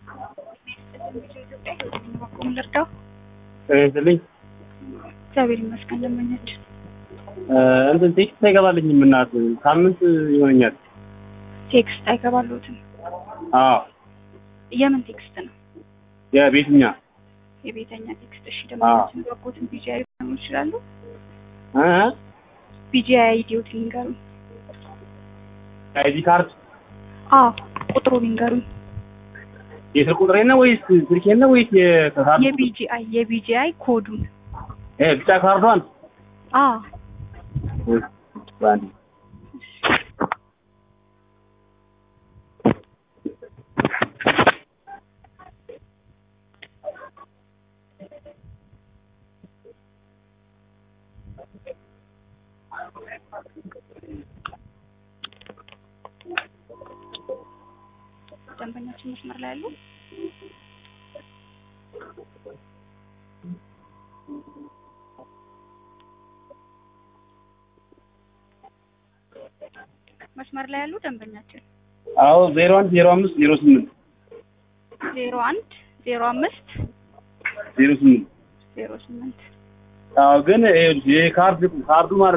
በቁም ልርዳው። ስለኝ እግዚአብሔር ይመስገን። ደንበኛችን እንትን ቴክስት አይገባልኝም እናት ሳምንት ይሆነኛል። ቴክስት አይገባሉትም። አዎ የምን ቴክስት ነው? የቤትኛ የቤተኛ ቴክስት። እሺ ደንበኛችን በቁትን ቢጂአይ ሊሆኑ ይችላሉ። እ ቢጂአይ አይዲዎት ሊንገሩኝ። አይዲ ካርድ አዎ ቁጥሩ ሊንገሩኝ። የስልክ ቁጥሬ ነው ወይስ ስልኬ ነው ወይስ የካርድ የቢጂአይ የቢጂአይ ኮዱን። እ ቢጫ ካርዷን አዎ ባንዲ ደንበኛችን መስመር ላይ ያሉ መስመር ላይ ያሉ ደንበኛችን አዎ ዜሮ አንድ ዜሮ አምስት ዜሮ ስምንት ዜሮ አንድ ዜሮ አምስት ዜሮ ስምንት ዜሮ ስምንት አዎ ግን ይኸውልሽ የካርድ ካርዱ ማለት